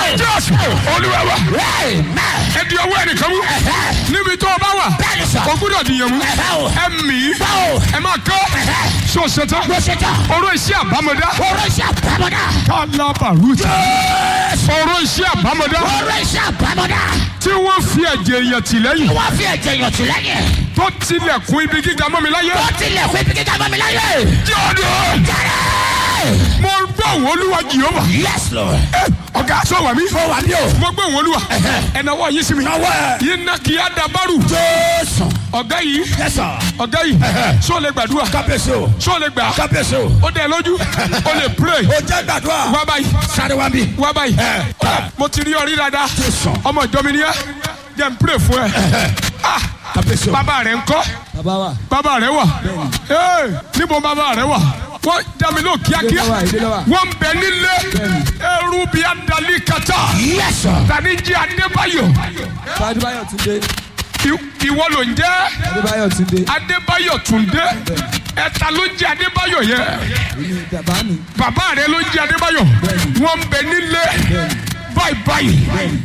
jésù olúwa wa Amen. ẹ di ọwọ́ ẹnìkan mú níbi tó o bá wà Bẹ́ẹ̀ni sà. o gbúdọ̀ dìyàn mú Ẹ̀hẹ́ o. ẹ mì í Báwo? ẹ máa kọ́ ṣó ṣetán Mo ṣe tán. ọ̀rọ̀ iṣẹ́ àbámọ̀dá Oró iṣẹ́ àbámọ́dá. kálábàrúta Jésù. ọ̀rọ̀ iṣẹ́ àbámọ̀dá Oró iṣẹ́ àbámọ́dá. tí wọ́n fi ẹ̀jẹ̀ èèyàn tì lẹ́yìn Wọ́n fi ẹ̀jẹ̀ yàn tì lẹ́yìn. tó tilẹ̀kùn ibi gíga mọ́ mi láyé Ó tilẹ̀ fún ibi gíga bá mi láyé. jọ́dọ̀ Jẹ́rẹ́. mo gbọ́ òun olúwa jìhóbà Yes Lord. ẹ ọ̀gá sọ wà mí Mo wà ní o. mo gbọ́ òun olúwa ẹ̀nàwọ́ yín sí mi Nawọ́ ẹ̀. yín ná kí á dabaru Jésù. ọ̀gá yìí Yes sir. ọ̀gá yìí sọ lè gbàdúrà Kábíyèsí o. sọ lè gbà Kábíyèsí o. ó dẹ̀ lójú ó lè pray O jẹ́ gbàdúrà. wá báyìí Sáré wá bí. wá báyìí Ẹ, ẹ. mo ti rí ọrí dáadáa Jésù. ọmọ ìjọ mi ni ẹ jẹ́ n pray fún ẹ ah Kábíyèsí o. bàbá rẹ̀ ń kọ́ bàbá wa bàbá rẹ̀ wà Ee, níbo bàbá rẹ̀ wà wọ́n dàmí ló kíákíá Ìdílé wa, ìdílé wa. wọ́n ń bẹ nílé ẹrú bíi adali kata Yes sir. tani jí adébáyọ̀ adébáyọ̀ túndé I- ìwọ ló ń jẹ́ adébáyọ̀ túndé adébáyọ̀ túndé ẹ̀ta ló ń jẹ́ adébáyọ̀ yẹn èmi bàbá mi bàbá rẹ̀ ló ń jẹ́ adébáyọ̀ wọ́n ń bẹ nílé báyìí báyìí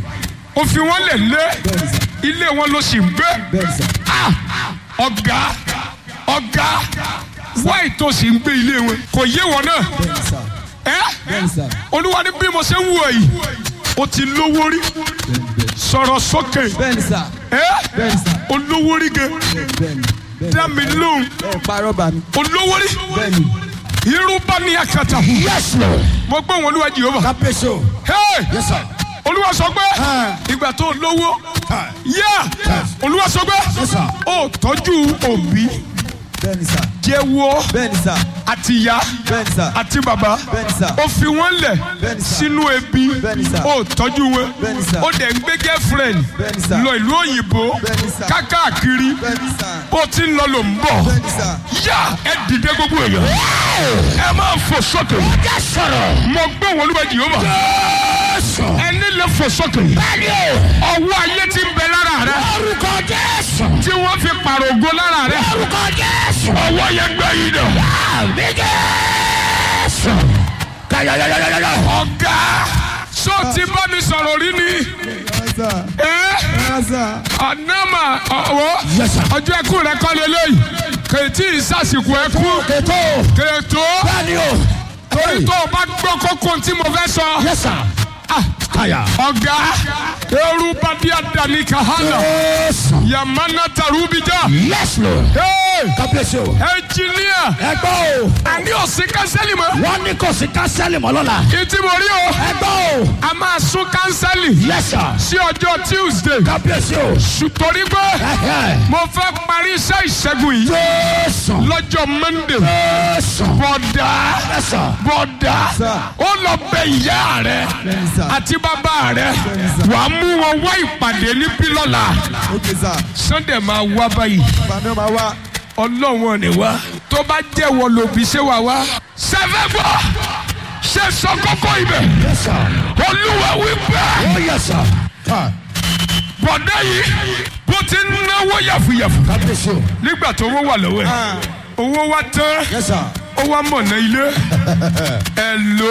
ó fi wọ́n lẹ̀ lé bẹ́ẹ̀ni sà ilé wọn ló sì ń gbé bẹ́ẹ̀ni sà Ah! ọ̀gá ọ̀gá wáì tó sì ń gbé ilé wọn kò yé wọn náà bẹ́ẹ̀ni sà ẹ́ bẹ́ẹ̀ni sà olúwa ní bí mo ṣe ń wù ẹ́ yìí o ti lówó rí sọ̀rọ̀ sókè bẹ́ẹ̀ni sà ẹ́ bẹ́ẹ̀ni sà olówó rí gan bẹ́ẹ̀ni dá mi lóhùn ẹ parọ́ bà mí olówó rí bẹ́ẹ̀ni irú bá ní akata Yes Lord. mo gbọ́ wọn olúwa jehova Kábíyèsí o. Hey! Yes sir. olúwa sọ pé ìgbà tó lówó yá olúwa sọ pé Yes, sir. ó tọ́jú òbí bẹ́ẹ̀ni sà jẹ́wọ́ bẹ́ẹ̀ni sà àti ìyá bẹ́ẹ̀ni sà àti bàbá bẹ́ẹ̀ni sà ó fi wọ́n lẹ̀ Bẹ́ẹ̀ni sà. sínú ebi Bẹ́ẹ̀ni sà. ó tọ́jú wọn Bẹ́ẹ̀ni sà. ó dẹ̀ ń gbé girlfriend Bẹ́ẹ̀ni sà. lọ ìlú òyìnbó Bẹ́ẹ̀ni sà. kákàkiri bẹ́ẹ̀ni sà bó ti ń lọ ló ń bọ̀ bẹ́ẹ̀ni sà yá ẹ dìde gbogbo èèyàn ẹ máa fò sókè Jẹ́ sọ̀rọ̀. mo gbọ́ wọn olúwa jìhóbà Jésù. ẹni lè fò sókè Bẹ́ẹ̀ni o. ọwọ́ ayé ti ń bẹ lára rẹ Orúkọ Jésù. tí wọ́n fi pààrọ̀ ògo lára rẹ Orúkọ Jésù. ọwọ́ yẹn gbẹ yìí dẹ̀. Àmì Jésù. Kayayayayaya. ọ̀gá sọ ti bá mi sọ̀rọ̀ rí ni bẹ́ẹ̀ni sà ẹ́ bẹ́ẹ̀ni sà ọ̀nàmà ọ̀wọ́ Yes sir. ọjọ́ ẹkú rẹ kọ́ lélẹ́yìí kèétí ìsàsìkò ẹkú Ètò. kèétó Bẹ́ẹ̀ni o. torí tó o bá gbọ́ kókó tí mo fẹ́ sọ Yes sir. Ah, Kaya. ọ̀gá eru badi adani kahana Jésù. yamana tarubija Yes Lord. Hey, Kábíyèsí o. ẹnjìníà Ẹ gbọ́ o. àní òsín kánsẹ́lì mọ́ Wọ́n ní kò sí kánsẹ́lì mọ́ lọ́la. ìtì mo rí o Ẹ gbọ́ o. a máa sún kánsẹ́lì Yes sir. sí ọjọ́ tuesday Kábíyèsí o. torí pé Ẹ̀hẹ́. mo fẹ́ parí iṣẹ́ ìṣẹ́gun yìí Jésù. lọ́jọ́ monday Jésù. bọ̀dá Yes sir. bọ̀dá Sir. ó lọ bẹ ìyá rẹ bẹ́ẹ̀ni sà àti bàbá rẹ wà á mú wọn wá ìpàdé ní pílọ́là ok sà sunday máa wá báyìí bàmí ọmọ wa ọlọ́wọ́n ni wá tó bá jẹ́wọ́ lòbí ṣé wà wá. sẹ́fẹ̀ gbọ́ ṣe sọ kókó ibẹ̀ Yes sir. olúwa wí bẹ́ẹ̀ Oh yes sir. Ah. bọ̀dá yìí bó ti ń náwó yàfùyàfù Kábíyèsí o. nígbà tó owó wà lọ́wọ́ ẹ̀ owó wa tán Yes sir. ó wá mọ̀nà ilé ẹ̀ lò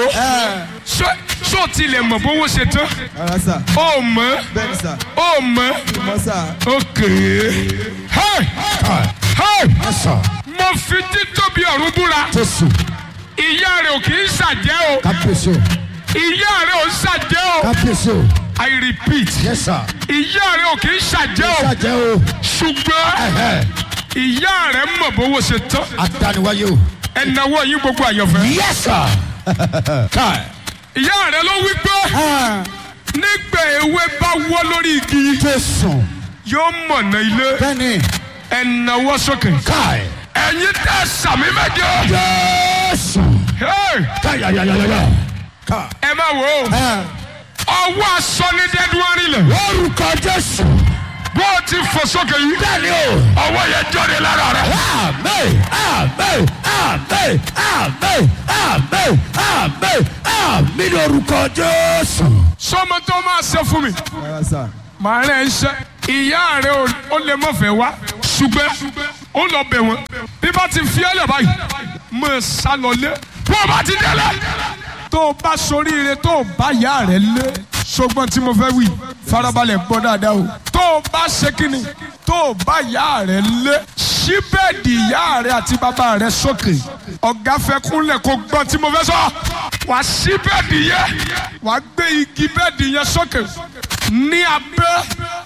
ṣó tilẹ̀ mọ̀ bówó ṣe tán ara sà ó mọ̀ bẹ́ẹ̀ni sà ó mọ̀ ìmọ̀ sà ókè hey hey Yes sir. mo fi títóbi ọ̀run búra Jésù. ìyá rẹ̀ ò kì í ṣàjẹ́ o Kábíyèsí o. ìyá rẹ̀ ò ń ṣàjẹ́ o Kábíyèsí o. I repeat Yes sir. ìyá rẹ̀ ò kì í ṣàjẹ́ o Ṣàjẹ́ o. ṣùgbọ́n Ẹ̀hẹ́. ìyá rẹ̀ mọ̀ bówó ṣe tán Adániwáyé o. ẹ̀náwó yín gbogbo àyànfẹ́. Yes sir. Káì. ìyá rẹ̀ ló wí pé nígbà ewé bá wọ́ lórí igi Jésù. yóò mọ̀nà ilé Bẹ́ẹ̀ni. ẹ̀náwó sókè. Káì. ẹ̀yin tẹ́ sàmì méje. Jésù. Hey! Káyàyàyàyà. Káì. ẹ má wò ó ọwọ́ aṣọ ní dẹ́dúwárì lẹ̀ Orúkọ Jésù. bó o ti fò sókè yìí Bẹ́ẹ̀ni o. ọwọ́ yẹn jáde lára rẹ̀. Amen. Amen. Amen. Amen. Amen. Amen. Amen. Ní orúkọ Jésù. sọmọ tó máa ṣe fún mi ara sà màá rẹ̀ ń ṣe ìyá rẹ̀ ò- ó lè mọ̀ fẹ́ wá ṣùgbọ́n ó lọ bẹ̀ wọ́n bí bá ti fi ẹ́lẹ̀ báyìí mọ̀ ẹ́ sá lọ lé bó o bá ti délé tó o bá soríire tó o bá ìyá rẹ̀ lé ṣùgbọ́n tí mo fẹ́ wí farabalẹ̀ gbọ́ dáadáa o. tó o bá ṣe kíni tó o bá ìyá rẹ lé ṣí bẹ́ẹ̀dì ìyá rẹ àti bàbá rẹ sókè ọ̀gá fẹ́ kúnlẹ̀ kó gbọ́ tí mo fẹ́ sọ wà á ṣí bẹ́ẹ̀dì yẹn wà á gbé igi bẹ́ẹ̀dì yẹn sókè ní abẹ́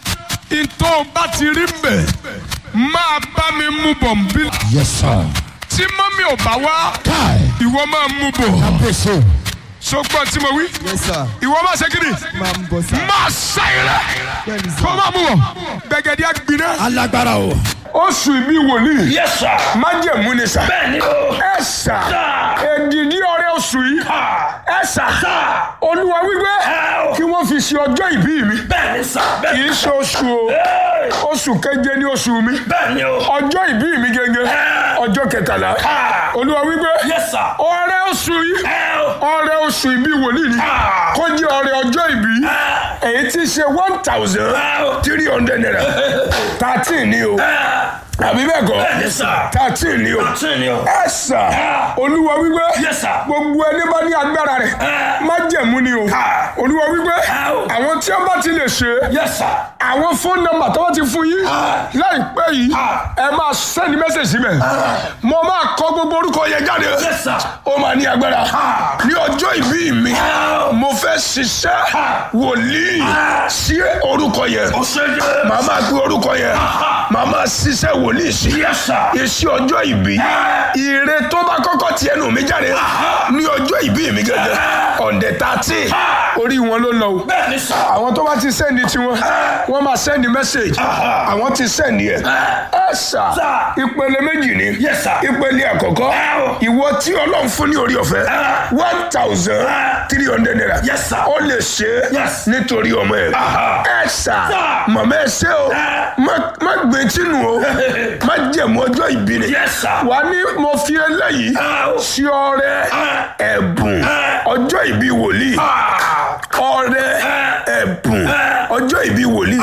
ìtọ́ bá ti rí mbẹ̀ máa bá mi mú bọ̀ nbí yes sir. tí mọ́mí ò bá wá káì ìwọ máa mú bọ̀ kábíyèsí ṣùgbọ́n tí mo wí Yes sir. ìwọ máa ṣe kíni Máa ń bọ̀ sá. máa ṣàyẹ̀rẹ̀ Bẹ́ẹ̀ni kó sá. máa mú bọ̀ gbẹ̀gẹ̀dẹ̀ àgbiná. alágbára o. oṣù ìbí wòlíì Yes, sir. májẹ̀mú ni sà. Bẹ́ẹ̀ni o. ẹ sà èdìdí ọrẹ oṣù yìí ẹ sà olúwa wípé kí wọ́n fi ṣe ọjọ́ ìbí mi Bẹ́ẹ̀ni sà. kì Bẹ́ẹ̀ni. í ṣe oṣù o oṣù keje ní oṣù mi Bẹ́ẹ̀ni o. ọjọ́ ìbí mi gẹ́gẹ́ ọjọ́ kẹtàlá olúwa wípé Yes, sir. ọrẹ oṣù yìí Ẹ o. ọrẹ oṣù ìbí wòlíì ni kó jẹ́ ọrẹ ọjọ́ ìbí èyí tí í ṣe one thousand three hundred naira thirteen ni o àbí bẹ́ẹ̀ kọ́ Bẹ́ẹ̀ni sà. thirteen ni o Bẹ́ẹ̀ni o. ẹ sà olúwa wípé Yes, sir. gbogbo ẹni bá ní agbára rẹ̀ má jẹ̀mú ni o olúwa wípé o. àwọn tí wọ́n bá ti lè ṣe Yes, sir. àwọn fóònù nọ́mbà tó wọ́n ti fún yín láìpẹ́ yìí ẹ máa sẹ́ni mẹ́sẹ̀jì síbẹ̀ mo máa kọ gbogbo orúkọ yẹn jáde Yes, sir. ó máa ní agbára ní ọjọ́ ìbí mi mo fẹ́ ṣiṣẹ́ wòlíì sí orúkọ yẹn O ṣe jẹ́. màá máa gbé orúkọ yẹn màá máa ṣiṣẹ́ wòlíì sí Yes, sir. iṣẹ́ ọjọ́ ìbí ire tó bá kọ́kọ́ ti ẹnu mi jáde ní ọjọ́ ìbí mi gẹ́gẹ́ ọ̀ndẹ̀ tààtì orí wọn ló lọ o Bẹ́ẹ̀ni sà. àwọn tó bá ti sẹ́ndì tiwọn wọ́n máa sẹ́ndì mẹ́sẹ̀gì àwọn ti sẹ́ndì ẹ̀ ẹ sà Sir. ìpele méjì ni Yes, sir. ìpele àkọ́kọ́ ìwọ tí ọlọ́run fún ní orí ọ̀fẹ́ one thousand three hundred naira Yes, sir. ó lè ṣe é Yes. nítorí ọmọ ẹ̀ ẹ sà Sir. màmá ẹ ṣe o má- má gbé tínú o má jẹ̀mú ọjọ́ ìbí ni Yes, sir. wà ní mo fi eléyìí sí ọrẹ ẹ̀bùn ọjọ́ ìbí wòlíì ọrẹ ẹ̀bùn ọjọ́ ìbí wòlíì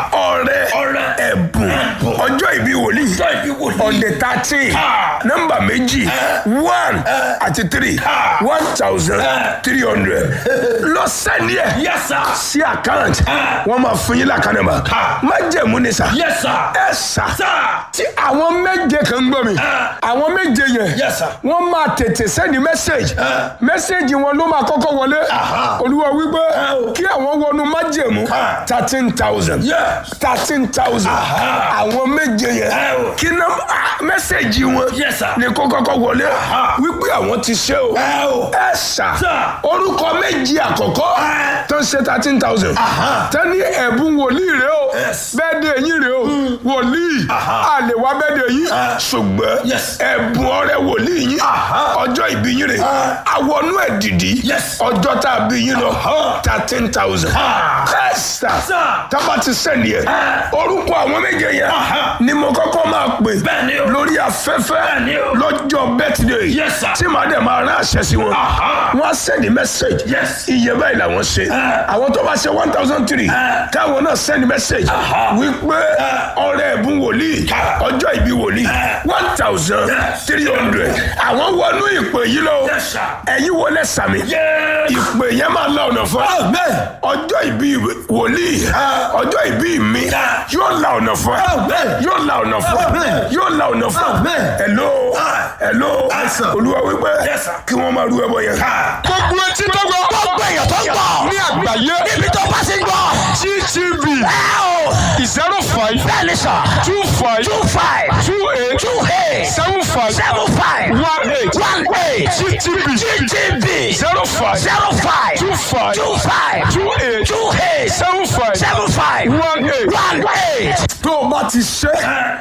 ọrẹ Ọrẹ. ẹ̀bùn ọjọ́ ìbí wòlíì Ọjọ́ ìbí wòlíì. ọ̀dẹ̀ thirteen nọ́mbà méjì one àti three one thousand three hundred lọ sẹ́ni ẹ̀ Yes, sir. sí àkáǹtì wọ́n máa fún yín lákànnàmà má jẹ̀mú ni sà Yes, sir. ẹ sà Sir. tí àwọn méje kan gbọ́ mi àwọn méje yẹn Yes, sir. wọ́n máa tètè sẹ́ni mẹ́sẹ̀gì mẹ́sẹ̀gì wọn ló máa kọ́kọ́ wọlé olúwa wípé kí àwọn wọnú májẹ̀mú thirteen thousand Yes. thirteen thousand àwọn méje yẹn Oh. kí ná mẹ́sẹ̀gì wọn Yes, sir. ni kó kọ́kọ́ wọlé wípé àwọn ti ṣe o Oh. ẹ sà Sir. orúkọ méjì àkọ́kọ́ tó ń ṣe thirteen thousand tó ní ẹ̀bùn wòlíì rẹ o Yes. bẹ́ẹ̀ de yín rẹ o wòlíì a lè wá bẹ́ẹ̀ de yín ṣùgbọ́n Yes. ẹ̀bùn ọrẹ wòlíì yín ọjọ́ ìbí yín rẹ àwọnú ẹ̀ dìdí Yes. ọjọ́ tá a bí yín lọ thirteen thousand ẹ sà Sir. tábà ti sẹ́ni ẹ̀ orúkọ àwọn méje yẹn ni mo kọ́kọ́ máa pè Bẹ́ẹ̀ni o. lórí afẹ́fẹ́ Bẹ́ẹ̀ni o. lọ́jọ́ birthday Yes, sir. tí màá dẹ̀ máa rán àṣẹ sí wọn wọ́n á sẹ́ni message Yes. iye báyìí làwọn ṣe àwọn tó bá ṣe one thousand three káwọn náà sẹ́ni message wípé ọrẹ ẹ̀bùn wòlíì ọjọ́ ìbí wòlíì one thousand three hundred àwọn wọnú ìpè yìí lọ Yes, sir. ẹ̀yin wọlé sàmì Yes. ìpè yẹn máa la ọ̀nà fún Amen. ọjọ́ ìbí wòlíì ọjọ́ ìbí mi yóò la ọ̀nà fún ẹ Amen. yóò la ọ̀nà fún ẹ Amen. yóò la ọ̀nà fún ẹ Amen. hello hello sir. olúwa wípé Yes, sir. kí wọ́n máa rú ẹbọ yẹn. gbogbo etí tó gbọ́ gbogbo èèyàn tó ń gbọ́ ní àgbáyé níbi tó bá ti ń gbọ́. ttv ẹ o zero five bẹ́ẹ̀ni sọ two five two five two eight two eight seven five seven five one eight one eight ttv ttv zero five zero five two five two five two eight two eight seven five seven five one eight. one eight. tó o bá ti ṣe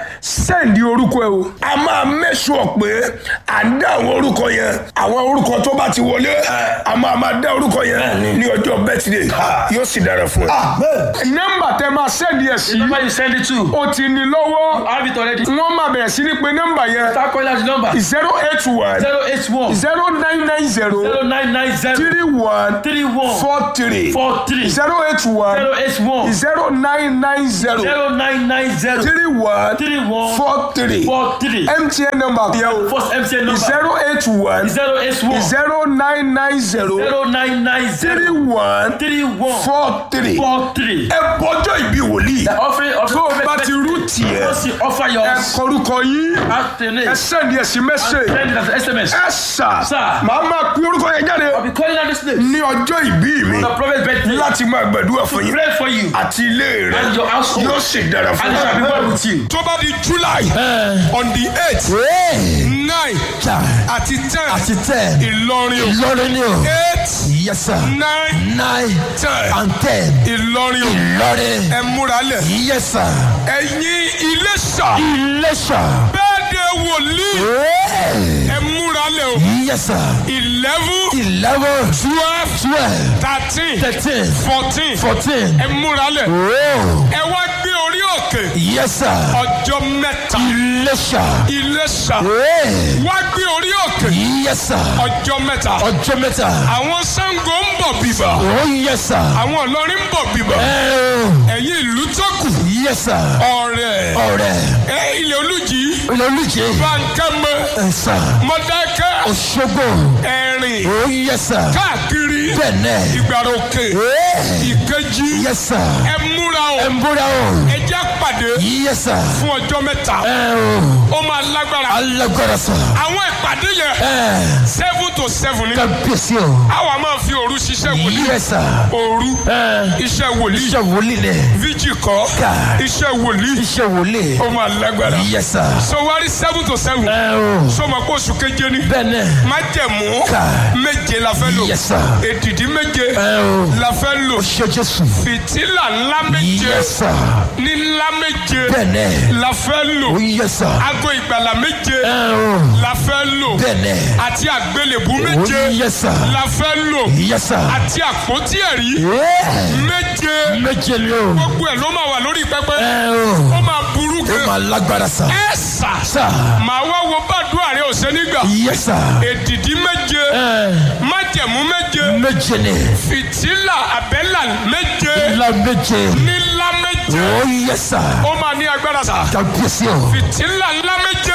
sẹ́ǹdì orúkọ ẹ o. a máa mẹ́sùọ̀ pé à ń dá àwọn orúkọ yẹn àwọn orúkọ tó bá ti wọlé a máa máa dá orúkọ yẹn ní ọjọ́ bẹ́tìdé yóò sì dára fún ẹ. nọ́mbà tẹ máa sẹ́ǹdì sẹ́ndì ẹ̀ sí The number you send it to. o ti ní lọ́wọ́ Have it already. wọ́n máa bẹ̀rẹ̀ sí ní pé nọ́mbà yẹn Start calling out the number. zero eight one Zero eight one. zero nine nine zero Zero nine nine zero. three one Three one. four three Four three. zero eight one Zero eight one. zero nine nine zero Zero nine nine zero. three one Three one. four three Four three. mtn number yẹn o First MTN number. zero eight one Zero eight one. zero nine nine zero Zero nine nine three zero. one Three one. four three. Four three. ẹ bọjọ ìbí wòlíì The offering of tó o bá ti rú tiẹ̀ Once you offer your ẹ kọrúkọ yín afternoon. ẹ sẹ́ni ẹ sí mẹ́sẹ̀ Send it as SMS. ẹ sà Sir. màá máa pín orúkọ yẹn jáde I'll be calling out this name. ní ọjọ́ ìbí mi The prophet's birthday. láti máa gbàdúrà fún yín Pray for you. àti ilé rẹ And your household. yóò sì dára fún And it shall be well with you. tó bá di july on the eight nine àti ten àti ten ìlọrin o Ìlọrin ni o. eight yes sir. nine nine ten and ten ìlọrin o Ìlọrin. ẹ múra lẹ̀ yes sir. ẹ̀yin Iléṣà Iléṣà. bẹ́ẹ̀ de wòlíì Hey. ẹ múra lẹ̀ o yes sir. eleven eleven twelve twelve thirteen thirteen fourteen fourteen. ẹ múra lẹ̀ Oh. ẹ wá gbé orí òkè yes sir. ọjọ́ mẹ́ta Iléṣà. Iléṣà Hey. wá gbé orí òkè yes sir. ọjọ́ mẹ́ta ọjọ́ mẹ́ta. àwọn Ṣàngó ń bọ̀ bíbà oh yes sir. àwọn Ìlọrin ń bọ̀ bíbà Oh. ẹ̀yin ìlú tó kù yes sir. ọ̀rẹ́ ọ̀rẹ́. ẹ ilẹ̀ olùjì olùjì. bankẹ́mẹ ẹ sà. mọ̀dákẹ́ Òṣogbo. ẹ̀rìn oh yes sir. káàkiri bẹ́ẹ̀nẹ̀. ìgbàròkè Hey. ìkejì yes sir. ẹ múra o ẹ ń bóra o. ẹ jẹ́ pàdé yes sir. fún ọjọ́ mẹ́ta ẹ o. ó máa lágbára alágbára sà. àwọn ìpàdé yẹn ẹ. seven to seven ni kábíyèsí o. àwa máa fi òru ṣiṣẹ́ wòlíì yes sir. òru ẹ. iṣẹ́ wòlíì iṣẹ́ wòlíì ni. fíjì kọ́ Ká. iṣẹ́ wòlíì iṣẹ́ wòlíì. ó máa lágbára yes sir. so wá rí seven to seven ẹ o. so ma kó oṣù keje ni bẹ́ẹ̀nẹ̀. májẹ̀mú Ká. méje la fẹ́ lò yes sir. èdìdí méje ẹ o. la fẹ́ lò ṣe Jésù. fìtílà ńlá méje yes sir. ní ńlá méje bẹ́ẹ̀nẹ̀. la fẹ́ lò oh yes sir. aago ìgbàlà méje ẹ o. la fẹ́ lò bẹ́ẹ̀nẹ̀. àti àgbélébú oh méje yes sir. la fẹ́ lò yes sir. àti àpótí ẹ̀rí Yeah. méje méje ni o. gbogbo ẹ̀ ló máa wà lórí pẹpẹ ẹ o. ó máa burú ó gan máa lágbára sà. ẹ sà sà. màá wá wo bàdúrà rẹ ọ̀sẹ̀ nígbà yes sir. èdìdí méje ẹ májẹ̀mú méje méje ni. fìtílà àbẹ́là méje ńlá méje. nílá méje oh yes sir. ó máa ní agbára sà kábíyèsí o. fìtílà ńlá méje